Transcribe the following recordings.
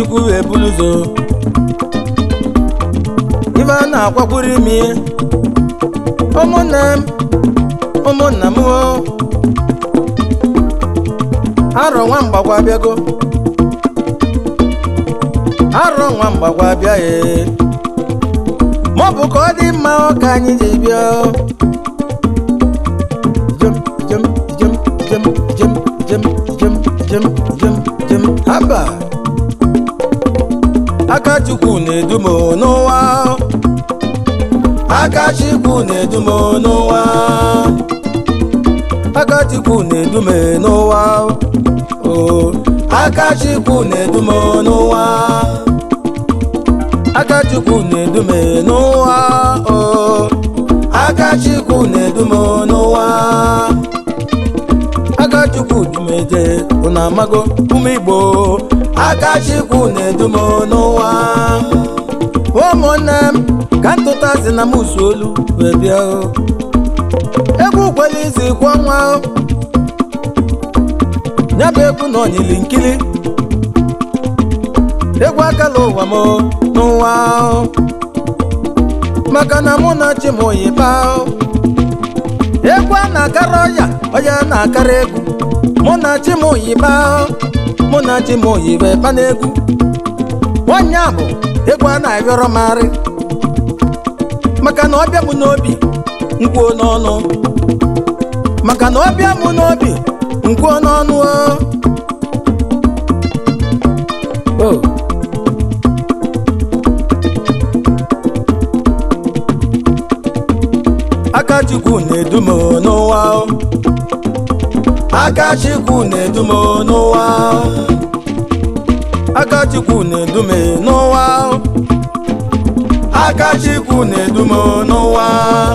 chukwu ebulu ụzọ ife a na-akwakwuru imi ụmụnne m ụmụnna m o arọ nwa mgbagwa abịago arọ nwa mgbagwa abịaghị maọbụ ka ọ dị mma ọ ka anyị ji bịa jem jem jem jem jem jem jem jem jem jem haba aka chukwu na-edu m n'ụwa aka chukwu na-edu m n'ụwa aka chukwu na-edu m n'ụwa o aka chukwu na-edu m n'ụwa aka chukwu na-edu m n'ụwa o aka chukwu na-edu m n'ụwa aka chukwu dumeje unu amago ụmụ igbo aka chukwu na-edu m n'ụwa ụmụnne m ka ntụtazi na m usu olu wee bịa o. egwu kwere izi kwa ọnwa o. ya bụ egwu na onyili nkili egwu akala ụwa m o, n'ụwa o. maka na mụ na chi m oyiba o. egwu a na-akara ọya ọya na-akara egwu mụ na chi m oyiba o. mụ na chi m oyiba ịba n'egwu nwanyị a bụ egwu a na-ayọrọ m arị maka na ọbịa m n'obi nkwuo n'ọnụ maka na ọbịa m n'obi nkwuo n'ọnụ o o aka chukwu na-edu m n'ụwa o. aka chukwu na-edu m n'ụwa o. aka chukwu na-edu m n'ụwa o. aka chukwu na-edu m n'ụwa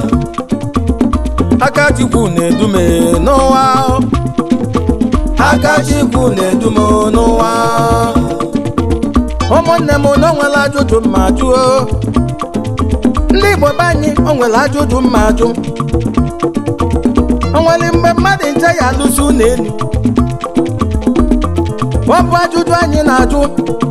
aka chukwu na-edu m n'ụwa o. aka chukwu na-edu m n'ụwa ụmụnne m na o nwere ajụjụ mma jụọ ndị igbo be anyị o nwere ajụjụ mma ajụ o nwere mgbe mmadụ nche ya alụsi ụlọ elu ọ bụ ajụjụ anyị na-ajụ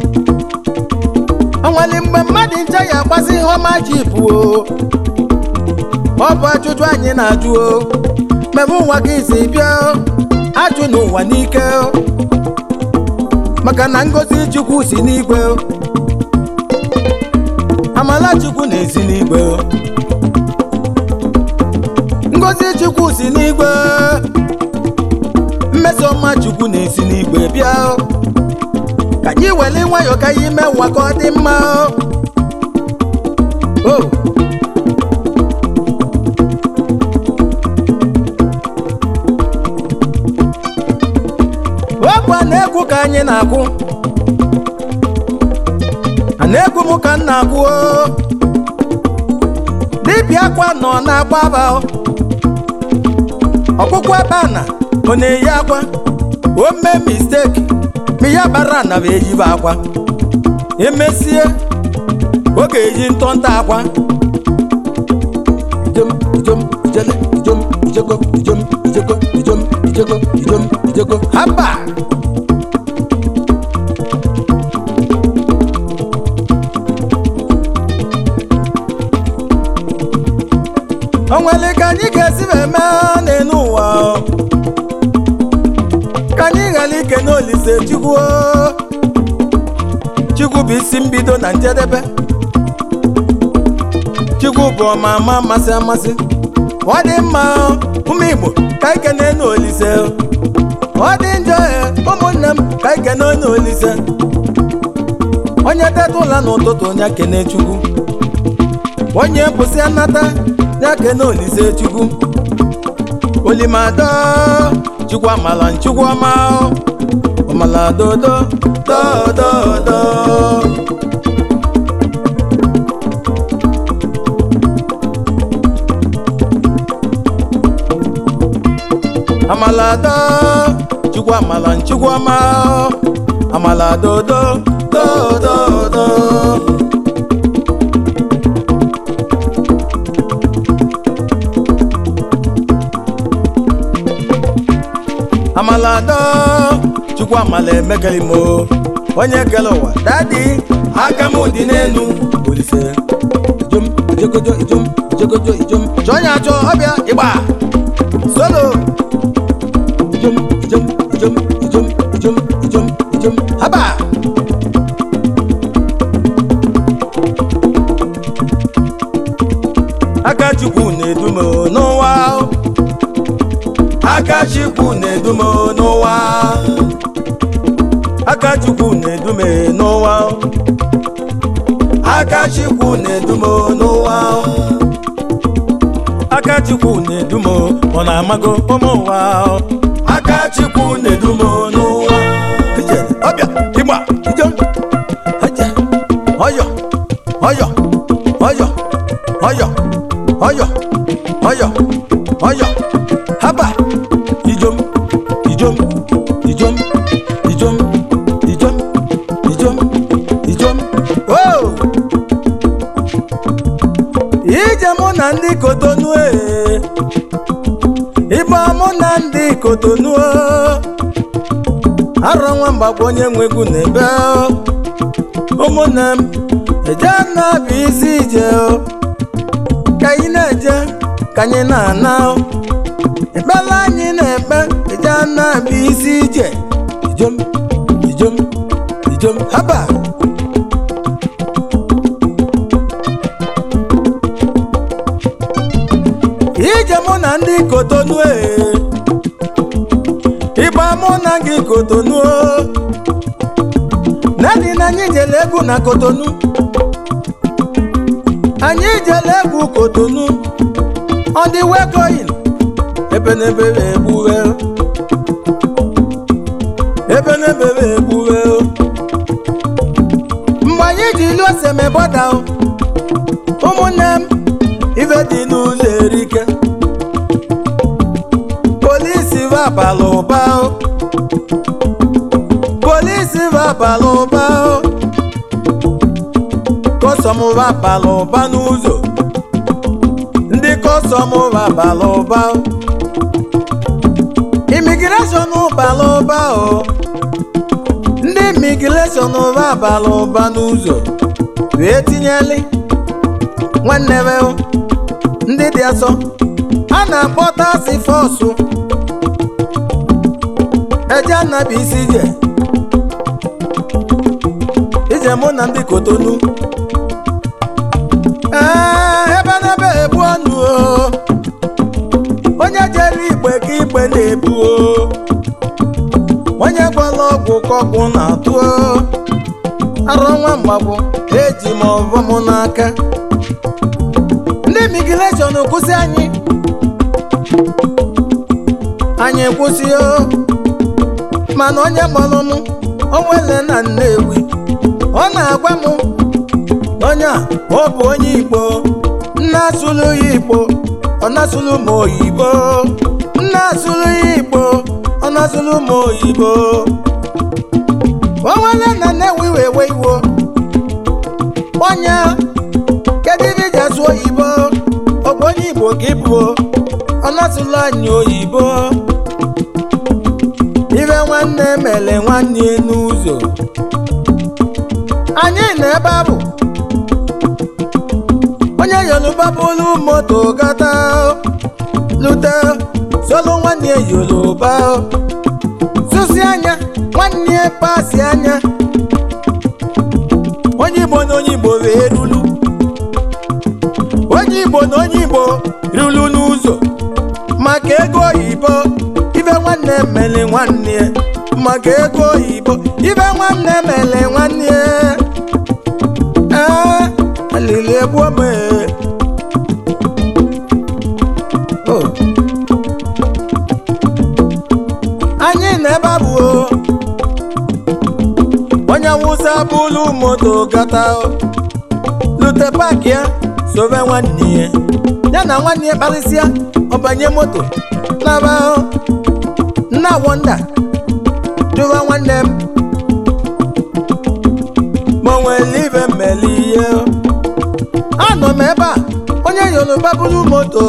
o nwere mgbe mmadụ nche ya agbasi ihe ọma ji bụ o ọ bụ ajụjụ anyị na-ajụ o mebe ụwa gị si bịa o, ajụ n'ụwa n'ike o. maka na ngozi chukwu si n'igwe o. amala chukwu na-esi n'igwe o. ngozi chukwu si n'igwe mmesoma chukwu na-esi n'igwe bịa o. ka anyị were nwayọọ ka anyị mee ụwa ka ọ dị mma o o ọ bụ a na-egwu ka anyị na-akwụ a na-egwu m ka m na-akwụ o dibịa akwa nọ na-agba aba o. ọkpụkpụ ebe a na ọ na-eyi akwa o mee misteki ma ya bara na bụ eyibe akwa emesie ọ ga-eyi ntọntọ akwa ijem ijem ijele ijem ijego ijem ijego ijem ijego ijem ijego haba o nwere ka anyị ga-esi wee mee n'elu ụwa o. ka anyị ghara ike n'olise chukwu o. chukwu bụ isi mbido na njedebe chukwu bụ ọma ama amasị amasị ọ dị mma o, ụmụ igbo ka ike n'elu olise o. ọ dị njọ e ụmụnne m ka ike n'elu olise onye teta ụla n'ụtụtụ onye kene chukwu onye bụsị anata ya kene olise chukwu olimado chukwu amala nchukwu ọma o. ọmala dodo dododo amala do chukwu amala nchukwu ọma o. amala dodo dododo amala do chukwu amala emegeli mo onye kele ụwa dadi aka m dị n'elu olise ijom ijekojo ijom ijekojo ijom chọọ ya achọ ọbịa ịgba solo ijom ijom ijom ijom ijom ijom ijom haba aka chukwu na-edu m n'ụwa aka chukwu na-edu m n'ụwa aka chukwu na-edu m n'ụwa aka chukwu na-edu m n'ụwa aka chukwu na-edu m ọ na-amago ụmụ ụwa aka chukwu na-edu m n'ụwa Ije, ọbịa ịgba ije Ije, ọyọ ọyọ ọyọ ọyọ ọyọ ọyọ ọyọ haba ijom ijom ijom ijom ijom ijom ijom o ije mụ na ndị kotonu ee ịgba mụ na ndị kotonu arọ nwa mgbakwa onye nwe egwu na-ebe ụmụnne m eje na-abụ isi ije o ka anyị na-eje ka anyị na-ana ekpela anyị na-ekpe eje na-abụ isi ije ijom ijom ijom haba ije mụ na ndị kotonu ee ịgba mụ na gị kotonu nadi na anyị jele egwu na kotonu anyị jele egwu kotonu ọ dị wekoyin ebe n'ebere egbuwe ebe n'ebere egbuwe mgbe anyị ji ilu osemebọda ụmụnne m ife dị n'ụlọ erike polisi vabala ụba polisi vabala ụba kọsọm vabala ụba n'ụzọ ndị kọsọm vabala ụba imigreshọn bala ụba o ndị imigreshọn vabala ụba n'ụzọ wee tinyeli nwanne be ndị dị asọ a na-akpọ tasi fọsụ eje anabi isi ije ije mụ na ndị kotonu ee ebe n'ebe ebu ọnụ o onye jere igbe ka igbe na-ebu o onye gwala ọgwụ ka ọgwụ na-atụ o arọ nwa mgbagbo eji m ọvọ m n'aka ndị imigreshọn kwụsị anyị anyị kwụsị o mana onye kpọrọ m onwele na nnewi ọ na-agwa m onye a ọ bụ onye igbo nna asụlụ ya igbo ọ na-asụlụ m oyibo nna asụlụ ya igbo ọ na-asụlụ m oyibo onwele na nnewi wee we iwo onye kedu ibe iji asụ oyibo ọ bụ onye igbo ka ịbụ ọ na-asụlụ anyị oyibo ibe nwanne mele nwanne n'ụzọ anyị na ebe a bụ onye yoruba bụrụ moto gata lute solu nwanne yoruba sụsi anya nwanne pasi anya onye igbo na onye igbo wee rulu onye igbo na onye igbo rulu n'ụzọ maka ego oyibo ibe nwanne mele nwanne maka ego oyibo ibe nwanne mele nwanne ee alili egbu ome o anyị na ebe a bụ o onye awụsa bụlu moto gata lute paaki ya sobe nwanne ya ya na nwanne ya kparịsịa ọbanye moto naba nna wonda jụwa nwanne m ma o nwere ibe mmeli ihe anọ m ebe a onye yoruba buru moto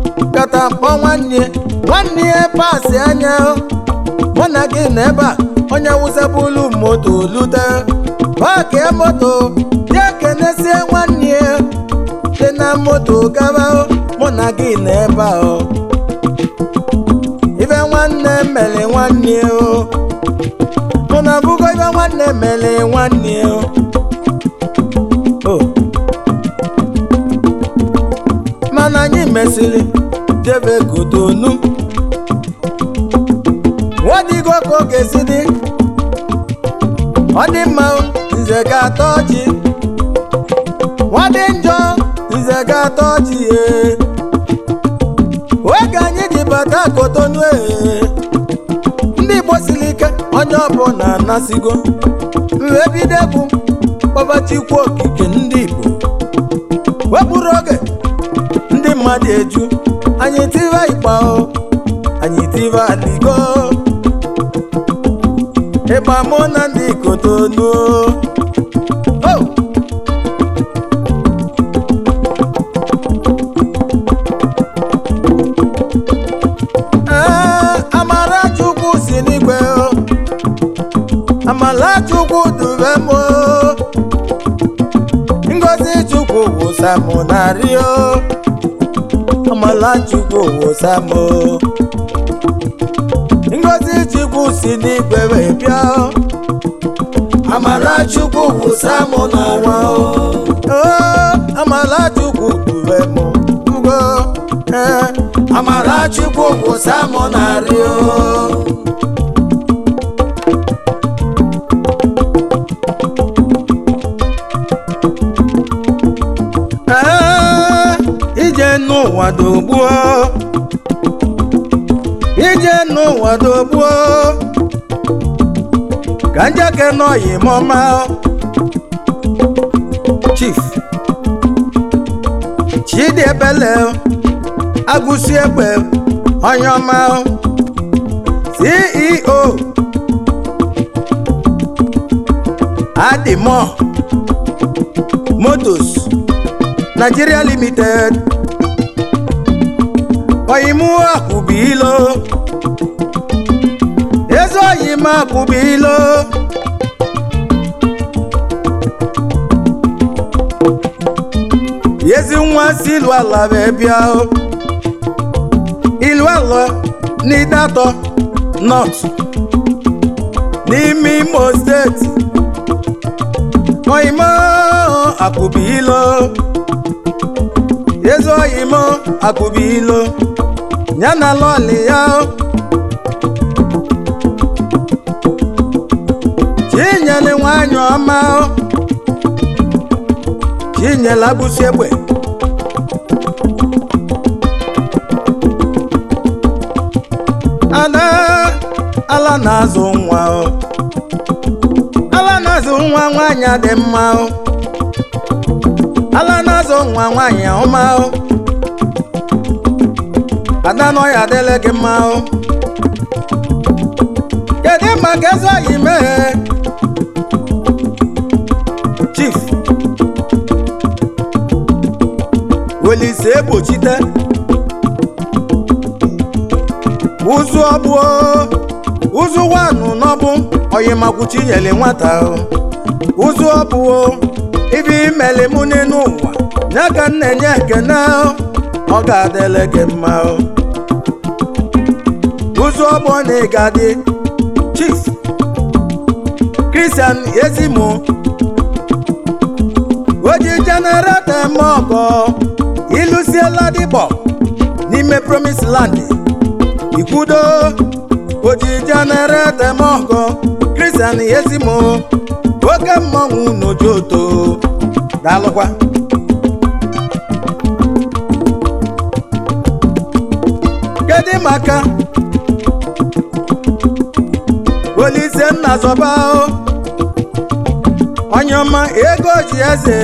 kata kpọ nwanne nwanne ya pasị anya mụ na gị na ebe a onye wụsabụlu moto lute paakịa moto ya kenesie nwanne ya dị na moto gaba mụ na gị na ebe a ibe nwanne mere nwanne o mụ na bụgo ibe nwanne mere nwanne o o mana anyị mesịrị jebe kotonu nwadigo ka ọ ga-esi dị ọ dị mma nze ga-atọ ọchị nwadị njọ nze ga-atọ ọchị ee oge anyị ji bata kotonu ee ndị igbo siri ike onye ọbụla anasigo wee bido egwu kpọbachikwu okike ndị igbo wepụrụ oge ndị mmadụ eju anyị tiva ịkpa o anyị tiva aligo ịgba mụ na ndị kotonu o Ee, Amarachukwu si n'igwe o Amarachukwu dube m o Ngozi Chukwu wụsa m narị o Amarachukwu wụsa m o Ngozi Chukwu si n'igwe wee bịa o Amarachukwu wụsa mụ n'ara o Oo, Amarachukwu dube m ugo ee Amarachukwu wụsa mụ narị o Ee, ije n'ụwa dogbuo ije n'ụwa dogbuo ka njeke nọyi mọma chief chidiebele agụsi egbe onye ọma ceo adimo motos Nigeria Limited oyimu akwụbilo ezi oyim akwụbilo ezi nwa si ilu ala wee bịa o. ilu ala n'idatọ north n'ime imo steeti oyimo akwụbilo ezi oyimo akụbilo ya na lọlị ya chinyere nwanyị ọma chinyere agbụsị egbe ada ala na-azụ nwa ala na-azụ nwa nwanyị dị mma ala na-azụ nwa nwanyị ọma o ada nọ ya adịla gị mma o kedu maka ezi oyi mee chief welise egbochite ụzụ ọbụo ụzụ wanụ n'ọbụ oyimakwuchi nyere nwata o ụzụ ọbụo ibe imele mụ n'elu ụwa ya ka m na-enye ekene o, ọ ga-adịle gị mma o ụzụ ọgbọ na ịgadị chief Christian ezimo oji jenereta eme ọgọ ịlụsiela dịbọ n'ime promise land ikwudo oji jenereta eme ọgọ Christian ezimo oke mmọnwụ n'ojoto daalụkwa kedu maka olise nna zọba o onye ọma ego ji eze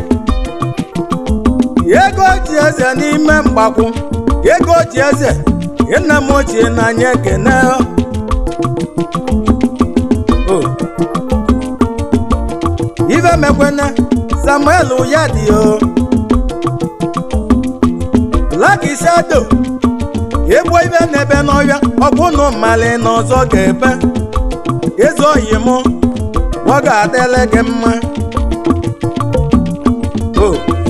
ego ji eze n'ime mgbakwu ego ji eze nna m ochie n'anya ekene o ife mekwene samuel ya dị o laki shado egbo ibe n'ebe n'ọhịa ọkwụnụ mmalị n'ọzọ ga-ebe ezi oyi mụ ọ ga-adịle gị mma o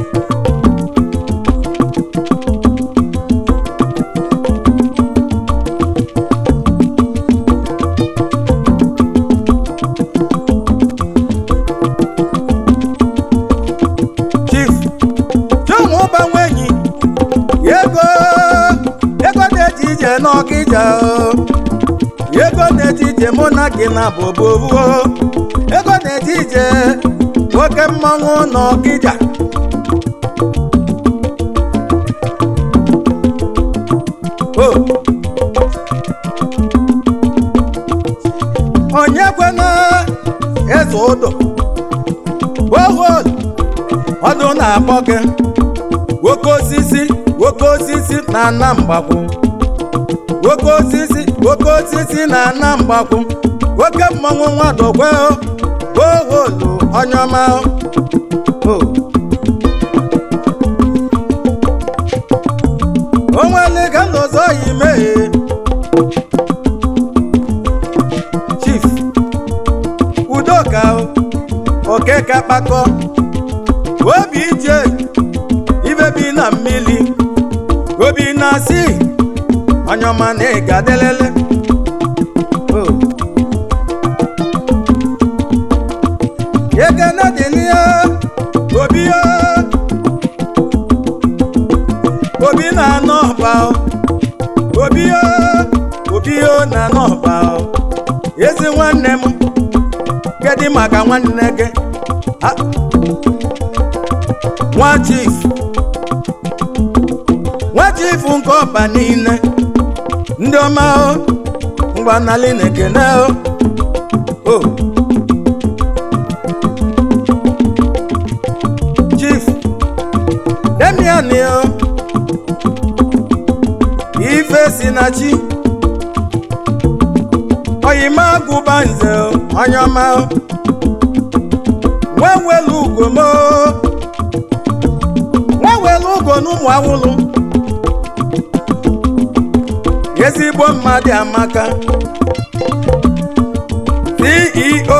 chief chinwe ụbanwe enyi ego ego na-eji ije n'ọkịja o. ego na-eji ije mụ na gị na bobobuo ego na-eji ije nwoke mmanwụ n'ọkịja o onye kwena eze ụdọ bohol ọdụ na-akpọ gị nwoke osisi nwoke osisi na ana mgbakwu nwoke osisi nwoke osisi na ana mgbakwu nwoke mmanwụ nwadogwe boholu onye ọma o onwele ka nlọzọ yi mee chief udoka okeka kpakọ obi ije ibe bi na mmiri obi na si onye ọma na ịga delele yegene dị n'ihe obi o obi na-anọ ọba o obi o obi o na-anọ ọba o ezi nwanne m kedụ maka nwanne gị Ah, nwa chief nwa chief nke ọba niile ndị ọma o mgbanali na-ekene o o chief demian o ife si na chi oyima agụba nze o onye ọma o nwa welu ugo mo nwa welu ugo n'ụmụ awụlụ ezigbo mmadụ amaka ceo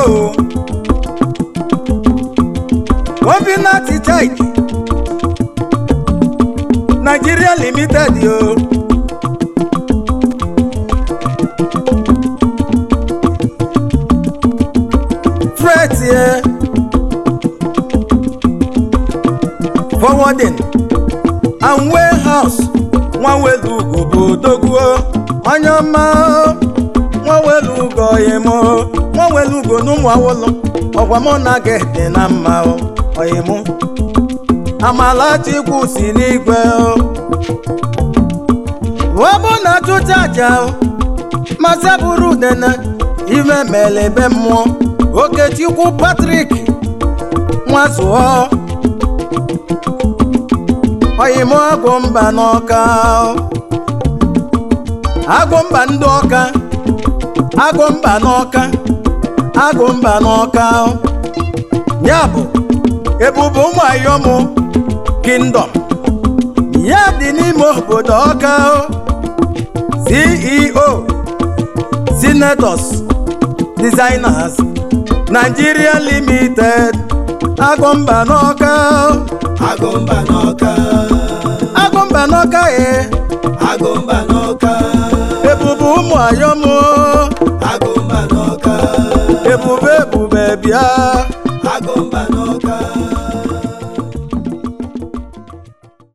obinati chike nigeria limited o fret ye forwarding and warehouse nwa welu ugo bụ odogwu onye ọma nwa welu ugo oyimo nwa welu ugo n'ụmụ awụlụ ọgwa mụ na gị dị na mma o, oyimo amala chukwu si n'igwe o ọ bụ na chụcha aja o masa bụrụ udene ime mele ebe mmụọ okechukwu patrik nwazụọ oyimo agụ mba n'ọka agụ mba ndị ọka agụ mba n'ọka agụ mba n'ọka ya bụ ebube ụmụ ayọmụ kingdom ya dị n'ime obodo ọka ceo senators designers nigeria limited agụ mba n'ọka agụmba n'ọka agụ mba n'ọka ye agụmba n'ọka ebube ụmụ ayọmụ agụmba n'ọka ebube ebube bịa